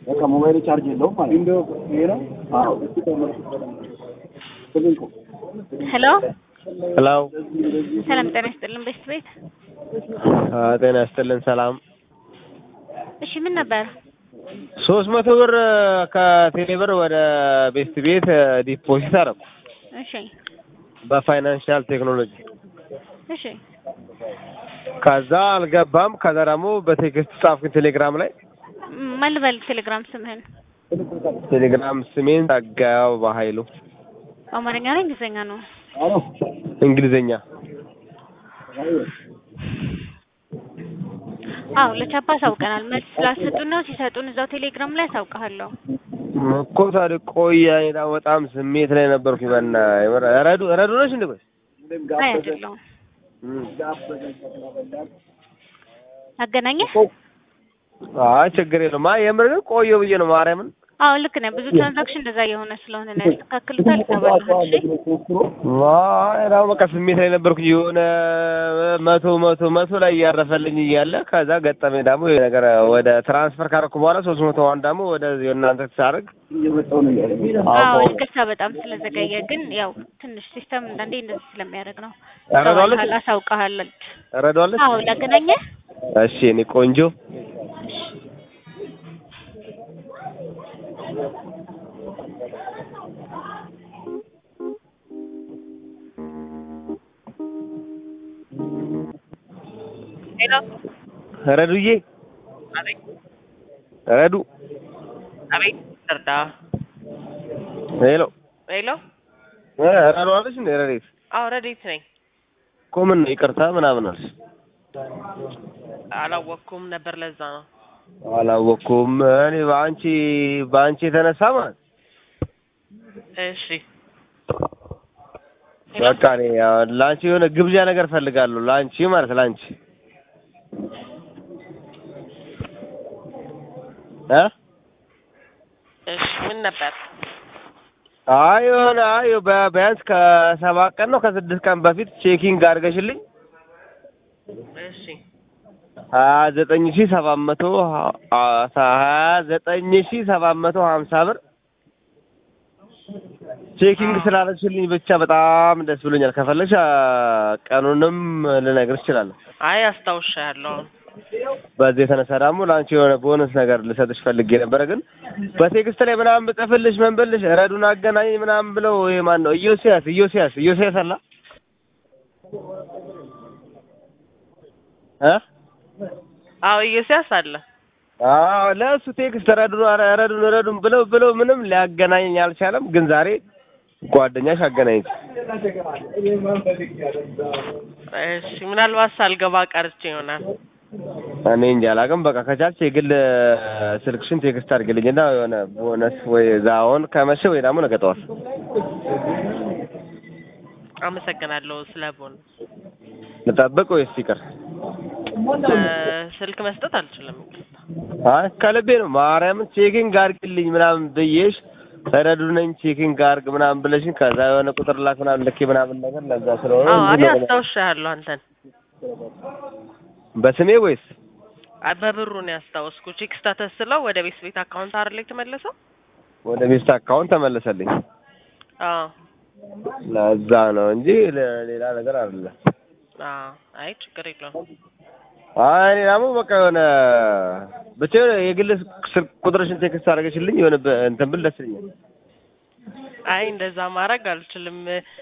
በቃ ሞባይል ቻርጅ የለውም ማለት ነው። ይሄ ነው። አዎ ሄሎ ሄሎ ሰላም ጤና ይስጥልን ቤስት ቤት። ጤና ይስጥልን ሰላም። እሺ ምን ነበር? ሶስት መቶ ብር ከቴሌ ብር ወደ ቤስት ቤት ዲፖዚት አደረኩ እሺ በፋይናንሻል ቴክኖሎጂ። እሺ ከዛ አልገባም። ከዛ ደግሞ በቴክስት ጻፍኩኝ ቴሌግራም ላይ። ም- ማን ልበል ቴሌግራም ስምህን? ቴሌግራም ስሜን ጸጋው በኃይሉ አማርኛ ነው እንግሊዝኛ ነው? እንግሊዝኛ። አዎ ለቻፓ አሳውቀናል። መልስ ስላልሰጡን ነው። ሲሰጡን እዛው ቴሌግራም ላይ አሳውቅሃለሁ። እኮ ታዲያ ቆየ። እኔ ደግሞ በጣም ስሜት ላይ ነበርኩኝ። በና ረዱ ረዱ ነሽ እንዴ? ቆይ አይ አይደለሁም። አገናኘህ? አይ ችግር የለውም። አይ የምር ግን ቆየሁ ብዬ ነው ማርያምን አዎ ልክ ነህ። ብዙ ትራንዛክሽን እንደዛ እየሆነ ስለሆነ ነው ያስተካክሉታል። ይገባልሃል። እሺ አይ ደግሞ በቃ ስሜት ላይ ነበርኩኝ። የሆነ መቶ መቶ መቶ ላይ እያረፈልኝ እያለ ከዛ ገጠመኝ ደግሞ ይሄ ነገር ወደ ትራንስፈር ካደረኩ በኋላ ሶስት መቶ ዋን ደግሞ ወደ እናንተ ሳደርግ እየመጣሁ ነው እያለኝ አዎ ይቅርታ በጣም ስለዘገየ፣ ግን ያው ትንሽ ሲስተም አንዳንዴ እንደዚህ ስለሚያደርግ ነው። ረዷለች ሰው አሳውቅሃለሁ። ረዷለች። አዎ ላገናኘህ? እሺ እኔ ቆንጆ ሄሎ ረዱዬ አቤት ረዱ አቤት እርዳ ሄሎ ሄሎ እ ረዷለች እንዴ ረዴት አዎ ረዴት ነኝ እኮ ምን ነው ይቅርታ ምናምን አልሽ አላወቅኩም ነበር ለዛ ነው አላወቅኩም እኔ በአንቺ በአንቺ የተነሳ ማለት እሺ በቃ እኔ ያው ለአንቺ የሆነ ግብዣ ነገር ፈልጋለሁ ለአንቺ ማለት ለአንቺ እ እሺ ምን ነበር አይ የሆነ አይ በ- ቢያንስ ከሰባት ቀን ነው ከስድስት ቀን በፊት ቼኪንግ አድርገሽልኝ እሺ ሀያ ዘጠኝ ሺህ ሰባት መቶ ሀ- ሀያ ዘጠኝ ሺህ ሰባት መቶ ሀምሳ ብር ቼኪንግ ስላደረግሽልኝ ብቻ በጣም ደስ ብሎኛል። ከፈለግሽ አ፣ ቀኑንም ልነግርሽ እችላለሁ። አይ አስታውሻለሁ በዚህ የተነሳ ደግሞ ለአንቺ የሆነ ቦነስ ነገር ልሰጥሽ ፈልጌ ነበረ፣ ግን በቴክስት ላይ ምናምን ብጽፍልሽ ምን ብልሽ ረዱን አገናኝ ምናምን ብለው ይሄ ማን ነው ኢዮስያስ ኢዮስያስ ኢዮስያስ አላ እ አዎ ኢዮስያስ አለ አዎ ለእሱ ቴክስት ረዱን ኧረ ረዱን ረዱን ብለው ብለው ምንም ሊያገናኘኝ አልቻለም። ግን ዛሬ ጓደኛሽ አገናኘች። እሺ ምናልባት ሳልገባ ቀርቼ ይሆናል እኔ እንጃ አላውቅም። በቃ ከቻልሽ የግል ስልክሽን ቴክስት አድርግልኝና የሆነ ቦነስ ወይ ዛውን ከመሸ ወይ ደግሞ ነገ ጠዋት አመሰግናለሁ ስለ ቦነስ ልጠብቅ ወይስ ይቅር? እ፣ ስልክ መስጠት አልችልም አይ ከልቤ ነው። ማርያምን ቼኪንግ አድርግልኝ ምናምን ብዬሽ ረዱ ነኝ ቼኪንግ አድርግ ምናምን ብለሽኝ ከዛ የሆነ ቁጥር ላክ ምናምን ልኬ ምናምን ነገር ለዛ ስለሆነ አዎ እኔ እንጂ ነገር- አስታውሻለሁ አንተን በስሜ ወይስ አይ በብሩ ነው ያስታወስኩ ቼክ ስታተስ ስለው ወደ ቤት ቤት አካውንት አይደል የተመለሰው ወደ ሚስት አካውንት ተመለሰልኝ። አዎ ለዛ ነው እንጂ ሌላ ነገር አይደለም። አዎ አይ ችግር የለውም አይ እኔ ደግሞ በቃ የሆነ ብቻ የሆነ የግል ስልክ ቁጥርሽን ቴክስት አድርገሽልኝ የሆነ በ- እንትን ብል ደስ ይለኛል። አይ እንደዛ ማድረግ አልችልም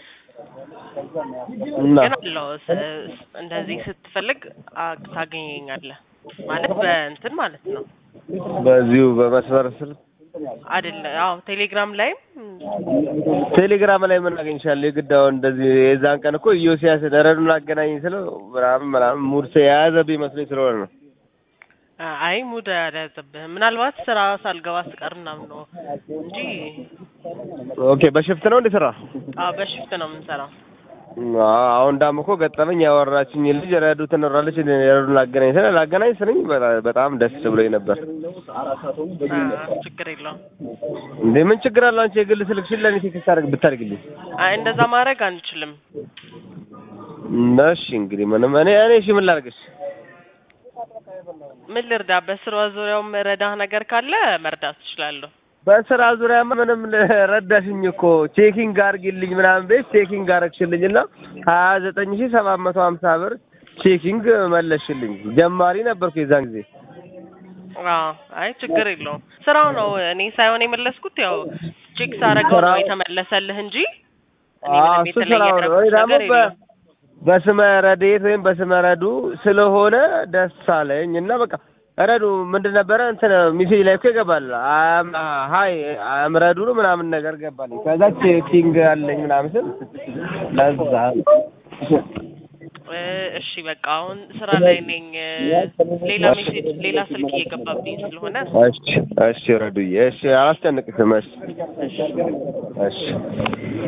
እና ግን አለው ስ- እንደዚህ ስትፈልግ አ- ታገኘኛለህ ማለት በእንትን ማለት ነው በዚሁ በመስመር ስልክ አይደለ አዎ ቴሌግራም ላይም ቴሌግራም ላይ ምን አገኝሻለሁ? የግድ አሁን እንደዚህ የዛን ቀን እኮ ኢዮስያስ ረዱን አገናኝ ስለው ምናምን ምናምን ሙድ የያዘብኝ መስሎኝ ስለሆነ ነው። አ- አይ ሙድ አልያዘብህም ምናልባት ስራ ሳልገባ ስቀር ምናምን ነው እንጂ ኦኬ በሽፍት ነው እንዴ ስራ? አዎ በሽፍት ነው የምንሰራው አዎ፣ አሁን ዳም እኮ ገጠመኝ ያወራችኝ ልጅ ረዱ ትኖራለች ረዱን አገናኝ ስለ ላገናኝ ስልኝ በጣ- በጣም ደስ ብሎኝ ነበር። አ፣ ችግር የለውም እንዴ ምን ችግር አለው? አንቺ የግል ስልክሽን ለእኔ ቴክስት አድርግ ብታደርግልኝ። አይ እንደዛ ማድረግ አንችልም እሺ እንግዲህ ምንም እኔ እኔ እሺ ምን ላድርግሽ? ምን ልርዳ? በስራ ዙሪያው መረዳህ ነገር ካለ መርዳት ትችላለሁ። በስራ ዙሪያማ ምንም ረዳሽኝ እኮ ቼኪንግ አድርጊልኝ ምናምን ቤት ቼኪንግ አረግሽልኝ እና ሀያ ዘጠኝ ሺህ ሰባት መቶ ሀምሳ ብር ቼኪንግ መለስሽልኝ። ጀማሪ ነበርኩ የዛን ጊዜ። አዎ አይ ችግር የለውም። ስራው ነው እኔ ሳይሆን የመለስኩት ያው ቼክ ሳረገው ነው ስራው- የተመለሰልህ እንጂ እኔ አዎ ምንም እሱ የተለየ ስራው ነው። ያደረኩት ወይ ደግሞ ነገር በ- የለም። በስመ ረድኤት ወይም በስመ ረዱ ስለሆነ ደስ አለኝ እና በቃ ረዱ ምንድን ነበረ እንትን ሚሴጅ ላይ እኮ ይገባል አም ሀይ አም ረዱ ነው ምናምን ነገር ገባልኝ። ከዛ ቼኪንግ አለኝ ምናምን ስል ለዛ ነው። እ እሺ በቃ አሁን ስራ ላይ ነኝ። እ ሌላ ሜሴጅ ሌላ ስልክ እየገባብኝ ስለሆነ እሺ እሺ ረዱዬ እሺ አላስጨንቅሽም እሺ እሺ